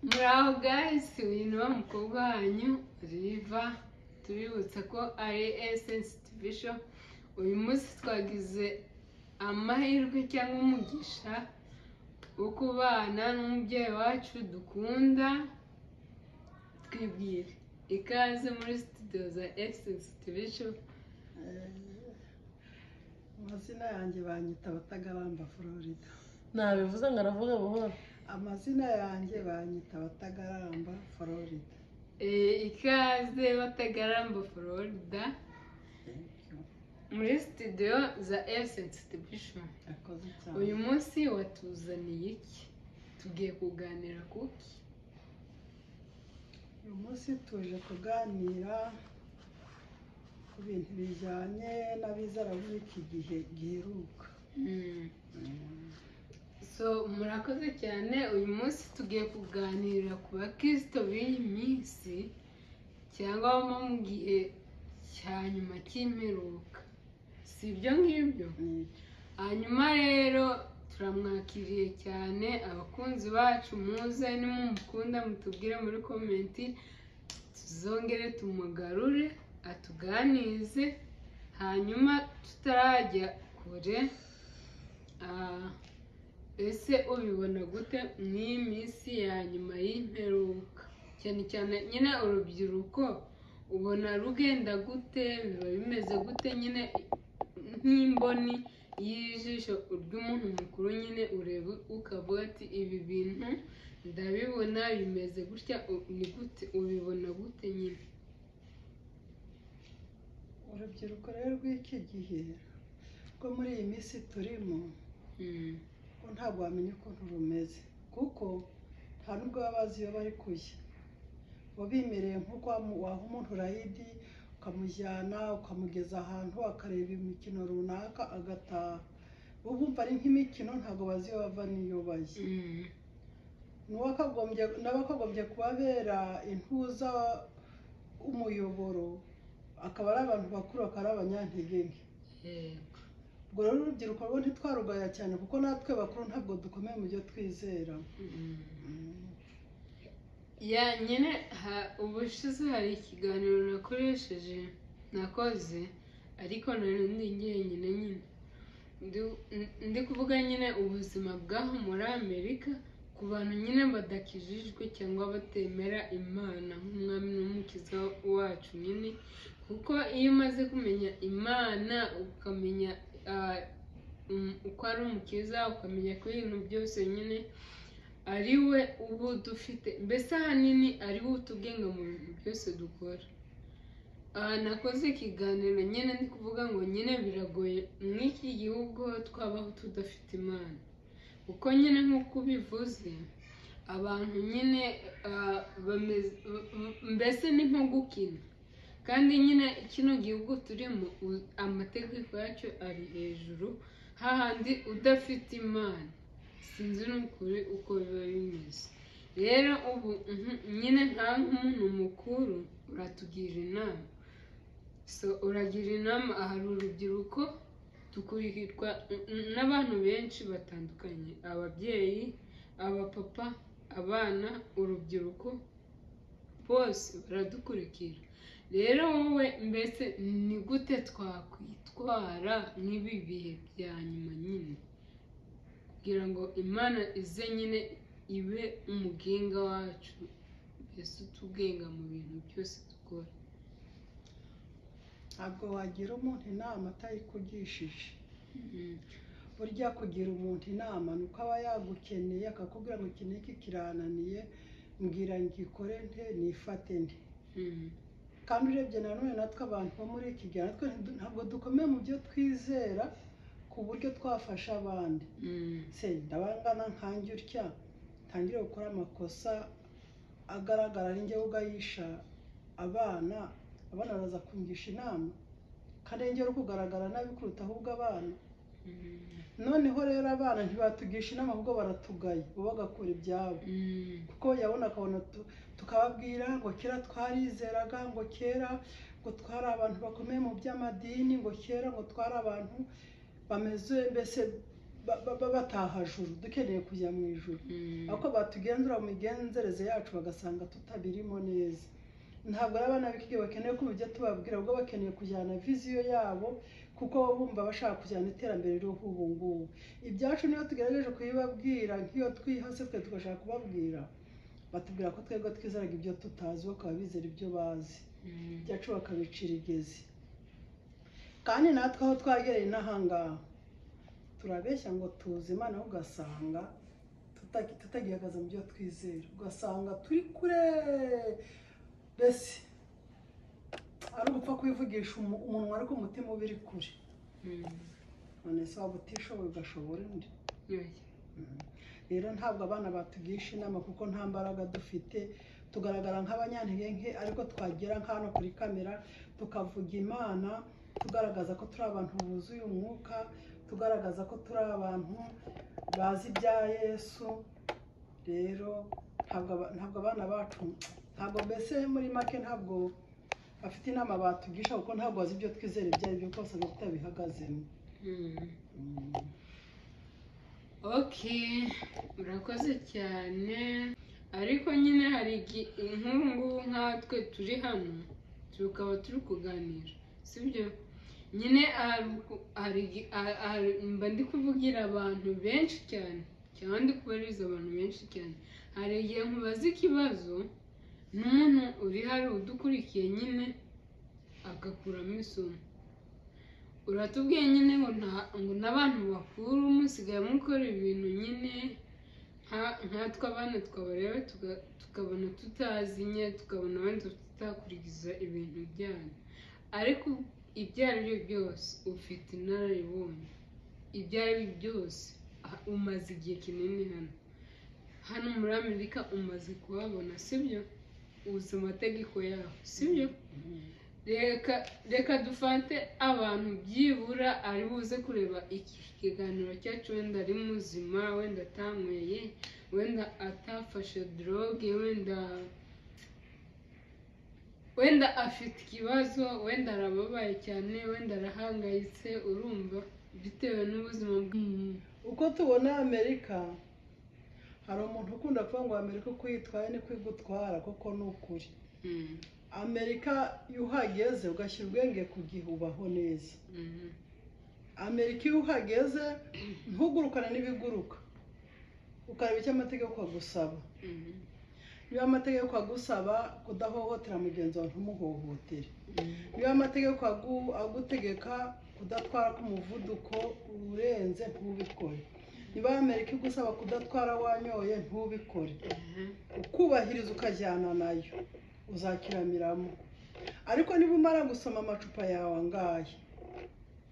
muraho gayisi uyu ni wa mukobwa wanyu riva tubibutsa ko ari esensi tivisho uyu munsi twagize amahirwe cyangwa umugisha wo kubana n'umubyeyi wacu dukunda twibwire ikaze muri sitidiyo za esensi tivisho amazina yanjye banyita abatagaramba florida nabivuze ngo aravuga buhoro amazina yanjye banyita abatagaramba florida ikaze batagaramba florida muri sitidiyo za esensi tivisho yakoze cyane uyu munsi watuzaniye iki tugiye kuganira kuki uyu munsi tuje kuganira ku bintu bijyanye n'abizera b'iki gihe giheruka so murakoze cyane uyu munsi tugiye kuganira ku bakirisito b'iyi minsi cyangwa baba mu gihe cya nyuma cy'imperuka si ibyo ngibyo hanyuma rero turamwakiriye cyane abakunzi bacu muze nimumukunda mutubwire muri komenti tuzongere tumugarure atuganize hanyuma tutarajya kure ah, ese ubibona gute n'iyi minsi ya nyuma y'imperuka cyane cyane nyine urubyiruko ubona rugenda gute biba bimeze gute nyine nk'imboni y'ijisho ry'umuntu mukuru nyine ureba ukavuga ati ibi bintu ndabibona bimeze gutya u- ni gute ubibona gute nyine urubyiruko rero rw'iki gihe rwo muri iyi minsi turimo Mm, ko ntabwo wamenya ukuntu rumeze kuko nta nubwo baba bazi iyo bari kujya baba bimereye nk'uko wamu- waha umuntu rayidi ukamujyana ukamugeza ahantu akareba imikino runaka agataha bo bumva ari nk'imikino ntabwo bazi iyo bava n'iyo bajya mm, n'uwakagombye n'abakagombye kubabera intuza umuyoboro akaba ari abantu bakuru bakaba ari abanyantege nke yego. ubwo rero urubyiruko rwo ntitwarugaya cyane kuko natwe bakuru ntabwo dukomeye mu byo twizera Mm. ya nyine ha- ubushize hari ikiganiro nakoresheje nakoze ariko nanundi njyenyine nyine Ndi- n- ndi kuvuga nyine ubuzima bw'aho muri amerika ku bantu nyine badakijijwe cyangwa batemera imana nk'umwami n'umukiza wacu nyine kuko iyo umaze kumenya imana ukamenya ah, um, uko ari umukiza ukamenya ko ibintu byose nyine ari we uba dufite mbese ahanini ari we utugenga mu bintu byose dukora aha nakoze ikiganiro nyine ndi kuvuga ngo nyine biragoye nk'iki gihugu twabaho tudafite imana kuko nyine nk'uko ubivuze abantu nyine ah, bameze- m- m- mbese ni nko gukina kandi nyine kino gihugu turimo u- amategeko yacyo ari hejuru hahandi udafite imana sinzi n'ukuri uko biba bimeze rero ubu mhm, nyine nka nk'umuntu mukuru uratugira inama so uragira inama ahari urubyiruko dukurirwa n- n- n'abantu benshi batandukanye ababyeyi abapapa abana urubyiruko bose baradukurikira rero wowe mbese ni gute twakwitwara nk'ibi bihe bya nyuma nyine kugira ngo imana ize nyine ibe umugenga wacu mbese utugenga mu bintu byose dukora ntabwo wagira umuntu inama atayikugishije Mm, burya kugira umuntu inama ni uko aba yagukeneye akakubwira ngo iki n'iki kirananiye mbwira ngikore nte nifate nte mm, kandi urebye nanone natwe abantu bo muri iki gihe natwe ntidu- ntabwo dukomeye mu byo twizera ku buryo twafasha abandi mm, se ndabangana nkange utya ntangire gukora amakosa agaragara ari njyewe ugayisha abana abana baraza kungisha inama kandi ari njyewe uri kugaragara nabi kuruta ahubwo abana mm, noneho rero abana ntibatugisha inama ahubwo baratugaya bo bagakora ibyabo mm, kuko yabona akabona tu- tukababwira ngo kera twarizeraga ngo kera ngo twari abantu bakomeye mu by'amadini ngo kera ngo twari abantu bameze mbese ba- ba- ba- bataha juru dukeneye kujya mu ijuru Mm. ako batugenzura mu migenzereze yacu bagasanga tutabirimo neza ntabwo ari abana b'ikigo bakeneye kumva tubabwira ahubwo bakeneye kujyana viziyo yabo kuko baba bumva bashaka kujyana iterambere ririho ubu ngubu ibyacu niyo tugerageje kubibabwira nk'iyo twihase twe tugashaka kubabwira batubwira ko twebwe twizeraga ibyo tutazi bakaba bizera ibyo bazi Mm. ibyacu bakabicira igezi kandi natwe aho twagereye n'ahangaha turabeshya ngo tuzi imana ugasanga tuta- tutagihagaze mu byo twizera ugasanga turi kure mbese ari ugupfa kubivugisha umu- umunwa ariko umutima uba uri kure Mm. none se waba utishoboye ugashobora undi Right. rero ntabwo abana batugisha inama kuko nta mbaraga dufite tugaragara nk'abanyantege nke ariko twagera nk'hano kuri kamera tukavuga imana tugaragaza ko turi abantu buzuye umwuka tugaragaza ko turi abantu bazi ibya yesu rero ntabwo aba- ntabwo abana bacu ntabwo mbese muri make ntabwo bafite inama batugisha kuko ntabwo bazi ibyo twizera ibyo ari byo kose biba tutabihagazemo Mm. Mm. okay urakoze cyane ariko nyine hari igi- nk'ubu ngubu nkatwe turi hano tukaba turi kuganira sibyo nyine hari uku- hari igi- ha- hari- mba ndi kuvugira abantu benshi cyane cyangwa ndi kubariza abantu benshi cyane hari igihe nkubaza ikibazo n'umuntu uri hari udukurikiye nyine agakuramo isomo uratubwiye nyine ngo nta ngo n'abantu bakuru musigaye mukora ibintu nyine nka- nkatwe abana twaba rero tuga- tukabona tutazi nye tukabona wenda tutakurikiza ibintu byanyu ariko ibyo ari byo byose ufite inararibonye ibyo ari byo byose ah, umaze igihe kinini hano hano muri amerika umaze kuhabona sibyo uzi amategeko yaho sibyo reka reka dufate abantu byibura ari buze kureba iki kiganiro cyacu wenda ari muzima wenda atanyweye wenda atafashe doroge wenda wenda afite ikibazo wenda arababaye cyane wenda arahangayitse urumva bitewe n'ubuzima bwe uko tubona amerika hari umuntu ukunda kuvuga ngo amerika uko yitwaye niko igutwara kuko ni ukuri Mm, amerika iyo uhageze ugashyira ubwenge ku gihe ubaho neza mm, amerika iyo uhageze ntugurukane n'ibiguruka ukareba icyo amategeko agusaba mm, niba amategeko agusaba kudahohotera mugenzi wawe ntumuhohotere mm, niba amategeko agu- agutegeka kudatwara ku muvuduko urenze ntubikore niba amerika igusaba kudatwara wanyoye ntubikore aha, ukubahiriza ukajyana nayo uzakiramiramo ariko niba umara gusoma amacupa yawe angahe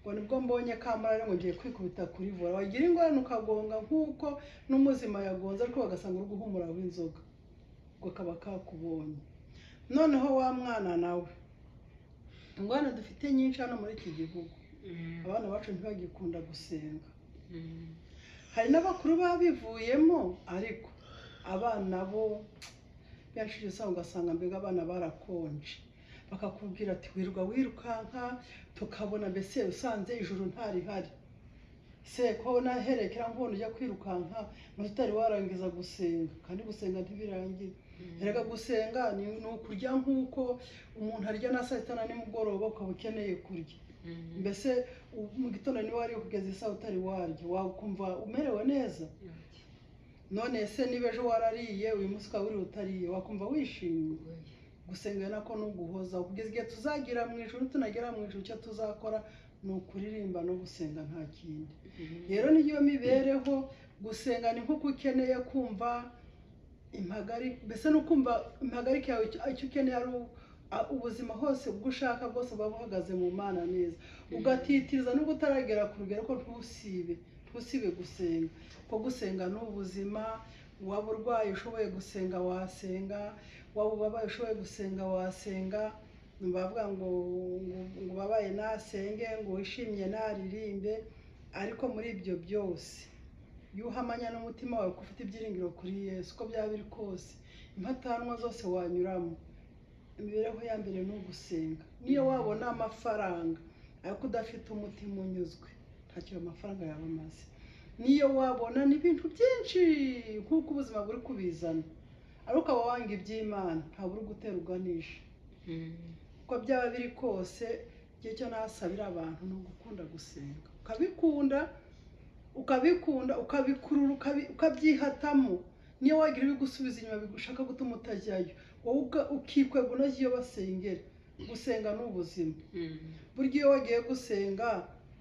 ngo nibwo mbonye kamara ngo ngiye kwikubita kuri vora wagira ingorane ukagonga nk'uko n'umuzima yagonze ariko bagasanga uri guhumura w'inzoga ubwo kaba kakubonye noneho wa mwana nawe ingorane dufite nyinshi hano muri iki gihugu mm, abana bacu ntibagikunda gusenga mm, hari n'abakuru babivuyemo ariko abana bo benshi usanga ugasanga mbega abana barakonje bakakubwira ati wirwa wirukanka tukabona mbese usanze ijuru ntarihari se ko naherekera nkubona ujya kwirukanka ngo tutari warangiza gusenga kandi gusenga ntibirangira mm, erega gusenga ni ni ukurya nk'uko umuntu arya na saa sita na nimugoroba ukaba ukeneye kurya mm, mbese u- mu gitondo niba wariye kugeza isaha utari warya wakumva umerewe neza none se niba ejo warariye uyu munsi ukaba wiriwe utariye wakumva wishimye gusenga nako ni uguhoza kugeza igihe tuzagira mu ijoro tunagera mu ijoro icyo tuzakora ni ukuririmba no gusenga nta kindi mm, rero niyo mibereho gusenga ni nk'uko ukeneye kumva impagari mbese ni ukumva impagarike yawe icyo- icyo ukeneye ari u- a- ubuzima hose ubwo ushaka bwose buba buhagaze mu mana neza ugatitiriza nubwo utaragera ku rugero ko ntusibe ntusibe gusenga kuko gusenga ni ubuzima waba urwaye ushoboye gusenga wasenga waba ubabaye ushoboye gusenga wasenga ni bavuga ngo ngo- ngo ubabaye nasenge ngo wishimye naririmbe ariko muri ibyo byose iyo uhamanya n'umutima wawe ko ufite ibyiringiro kuri yesu uko byaba biri kose impatanwa zose wanyuramo imibereho ya mbere ni ugusenga niyo wabona amafaranga ariko udafite umutima unyuzwe ntacyo ayo mafaranga yaba amaze niyo wabona ni ibintu byinshi nk'uko ubuzima buri kubizana ariko ukaba wanga iby'imana ntabwo uri gutera uganisha uko byaba biri kose igihe cyo nasabira abantu ni ugukunda gusenga ukabikunda ukabikunda ukabikurura ukabi- ukabyihatamo niyo wagira ibigusubiza inyuma bigushaka gutuma utajyayo wowe ubwa- ukikwega unoge iyo basengera gusenga ni ubuzima burya iyo wagiye gusenga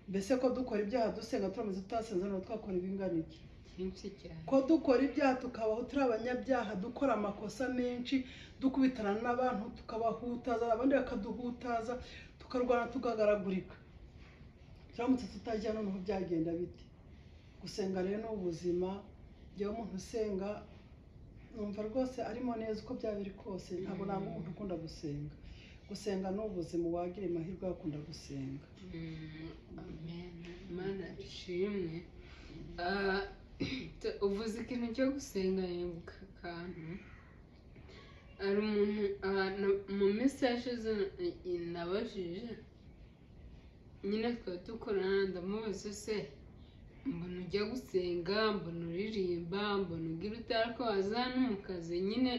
mbese ko dukora ibyaha dusenga turamaze tutasenze ntabwo twakora ibingana iki byinshi cyane ko dukora ibyaha tukabaho turi abanyabyaha dukora amakosa menshi dukubitana n'abantu tukabahutaza abandi bakaduhutaza tukarwana tukagaragurika turamutse tutajya noneho byagenda bite gusenga rero ni ubuzima njyewe umuntu usenga numva rwose arimo neza uko byaba biri kose ntabwo nanga umuntu ukunda gusenga gusenga ni ubuzima wagira amahirwe yo gukunda gusenga Mm, amen imana ishimwe Ah, t- uvuze ikintu cyo gusenga yibuka akantu hari umuntu ah, na- mu minsi yashize i- i- nabajije nyine twari dukorana ndamubaza se mbona ujya gusenga mbona uririmba mbona ugira utari ko waza hano mu kazi nyine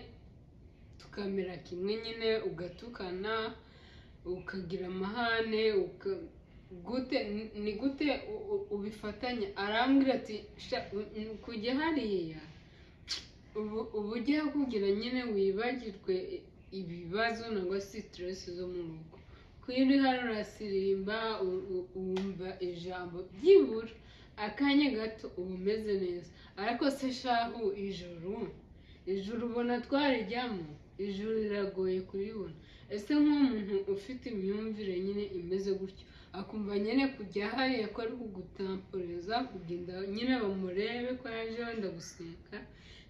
tukamera kimwe nyine ugatukana ukagira amahane uka- gute ni- ni gute u- u- ubifatanya arambwira ati "Sha, u- u- kujya hariya ubu uba ujya kugira nyine wibagirwe i- ibibazo nangwa sitiresi zo mu rugo kuyo uri hano urasirimba u- u- wumva ijambo byibura akanya gato uba umeze neza ariko se shahu ijuru ijuru ubona twarijyamo ijuru riragoye kuribona ese nk'umuntu ufite imyumvire nyine imeze gutyo akumva nyine kujya hariya ko ari kugutamporeza kugenda nyine bamurebe ko yaje wenda gusenga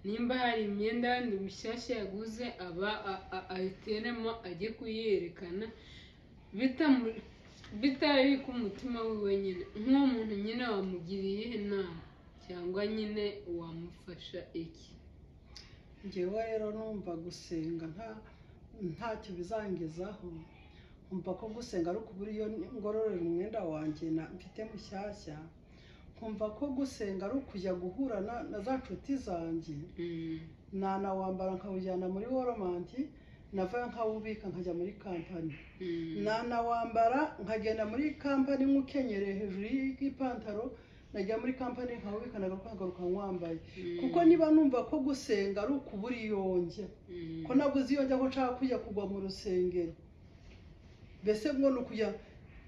nimba hari imyenda yandi mishyashya yaguze aba a- a- ayiteremo ajye kuyerekana bitamu- bitari ku mutima we wenyine nk'uwo muntu nyine wamugiriye inama cyangwa nyine wamufasha iki njyewe rero numva gusenga nta ntacyo bizangezaho nkumva ko gusenga ari ukubura iyo ngororera umwenda wanjye na- mfite mushyashya nkumva ko gusenga ari ukujya guhura na- na za nshuti zanjye Mm, nanawambara nkawujyana muri woromanti navayo nkawubika nkajya muri kampani mm, nanawambara nkagenda muri kampani nk'ukenyereye hejuru y'ipantaro najya muri kampani nkawubika nagaruka nkagaruka nkwambaye mm, kuko niba numva ko gusenga ari ukubura iyo njya mm. ko nabuze iyo njya ko nshaka kujya kugwa mu rusengero mbese ngo ni ukujya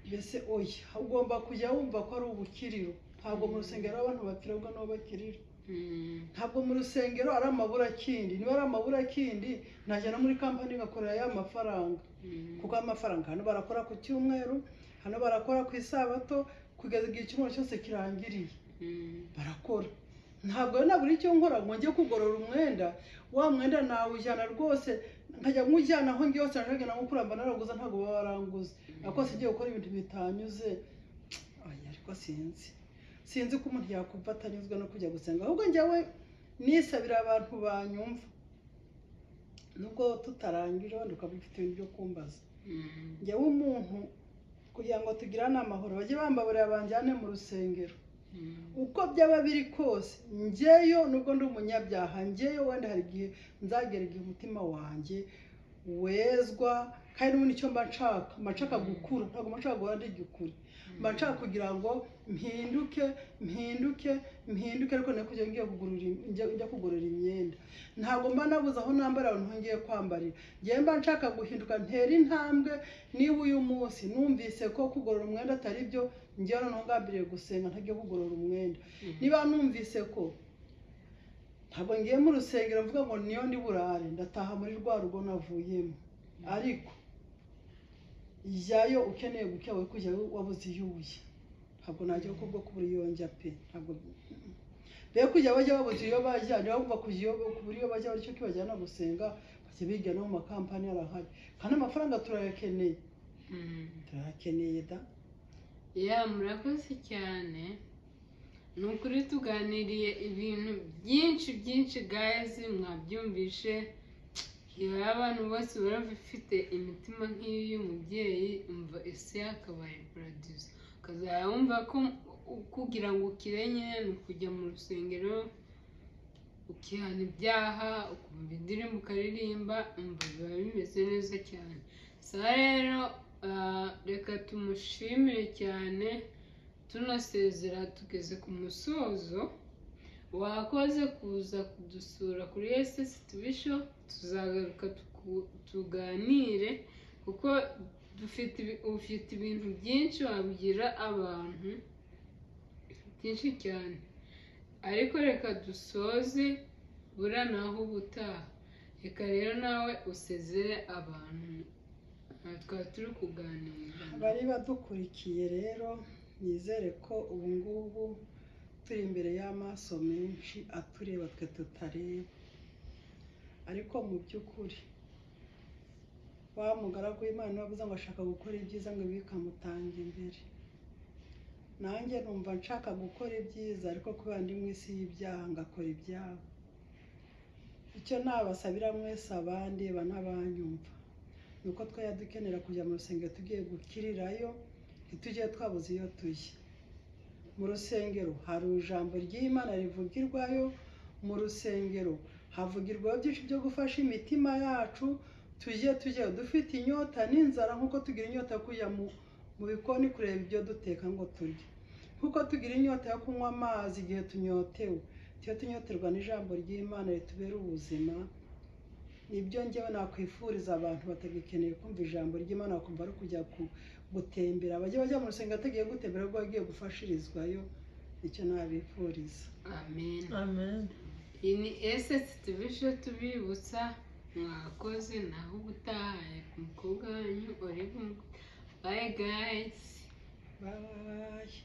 mbese oya ugomba kujya wumva ko ari ubukiriro ntabwo mu rusengero abantu bapfira ahubwo nibo bakirira Mm, ntabwo mu rusengero ari amaburakindi niba ari amaburakindi najya no muri kampani ngakorera ya mafaranga mm, kuko amafaranga hano barakora ku cyumweru hano barakora ku isabato kugeza igihe icyumweru cyose kirangiriye mm. barakora ntabwo rero nabura icyo nkora ngo njye kugorora umwenda wa mwenda nawujyana rwose nkajya nkujyana aho ngiye hose nkajya nawo kuramba naraguza ntabwo baba baranguze ariko rwose ngiye gukora ibintu bitanyuze oya ariko sinzi sinzi ko umuntu yakumva atanyuzwe no kujya gusenga ahubwo njyewe nisabira abantu banyumva nubwo tutarangije wenda ukaba ufite ibintu byo kumbaza Mm, njyewe umuntu kugira ngo tugirane amahoro bajye bambaburira banjyane mu rusengero mm, uko byaba biri kose njyeyo nubwo ndi umunyabyaha njyeyo wenda hari igihe nzagera igihe umutima wanjye wezwa kandi n'ubundi icyo mba nshaka mba nshaka gukura ntabwo mba nshaka guhora ndigikure mba nshaka kugira ngo mpinduke mpinduke mpinduke ariko nari kugira ngo ngiye kugurura im- njya- njya kugorora imyenda ntabwo mba nabuze aho nambara aho ngiye kwambarira njyewe mba nshaka guhinduka ntera intambwe niba uyu munsi numvise ko kugorora umwenda atari byo njyewe noneho ngambiriye gusenga ntajya kugorora umwenda mm, niba numvise ko ntabwo ngiye mu rusengero mvuga ngo niyo ndi burare ndataha muri rwa rugo navuyemo ariko jyayo ukeneye gukeba we kujya wabuze iyo ubuye ntabwo najya ko bwo kubura iyo njya pe ntabwo rero kujya bajya babuze iyo bajya niba bumva kujya iyo kubura iyo bajya bityo kibajyana gusenga bajya biga no mu makampani arahari kandi amafaranga turayakeneye mm. turayakeneye da ya murakoze cyane ni ukuri tuganiriye ibintu byinshi byinshi gazi mwabyumvishe reba abantu bose baba bafite imitima nk'iyo y'umubyeyi umva ese yakabaye paradizo ukazajya wumva ko kugira ngo ukire nyine ni ukujya mu rusengero ukihana ibyaha ukumva indirimbo ukaririmba umva biba bimeze neza cyane so rero ah, reka tumushimire cyane tunasezera tugeze ku musozo wakoze kuza kudusura kuri ss tubisho tuzagaruka tuku- tuganire kuko dufite ibi- ufite ibintu byinshi wabwira abantu byinshi cyane ariko reka dusoze bura naho ubutaha reka rero nawe usezere abantu Aha twari turi kuganira bari badukurikiye rero nizere ko ubu ngubu turi imbere y'amaso menshi atureba twe tutareba ariko mu by'ukuri wa mugaragu w'imana wavuze ngo ashaka gukora ibyiza ngo ibi bikamutanga imbere nanjye numva nshaka gukora ibyiza ariko kubera ndi mu isi y'ibyaha ngakora ibyabo icyo nabasabira mwese abandi banabanyumva ni uko twajya dukenera kujya mu rusengero tugiye gukirirayo ntitujye twabuze iyo tujya mu rusengero hari ijambo ry'imana rivugirwayo mu rusengero havugirwaho byinshi byo gufasha imitima yacu tujye tujye dufite inyota n'inzara nk'uko tugira inyota yo kujya mu, mu bikoni kureba ibyo duteka ngo turye nk'uko tugira inyota yo kunywa amazi igihe tunyotewe tujye tunyoterwa n'ijambo ry'imana ritubera ubuzima nibyo ngewe nakwifuriza abantu batagikeneye kumva ijambo ry'imana bakumva ari ukujya ku- gutembera bajya bajya mu rusengero batagiye gutembera ahubwo bagiye gufashirizwayo nicyo nabifuriza amen amen iyi ni ss tubisho tubibutsa mwakoze naho ubutaha reka umukobwa wanyu uri bumwe bayi gayisi bayi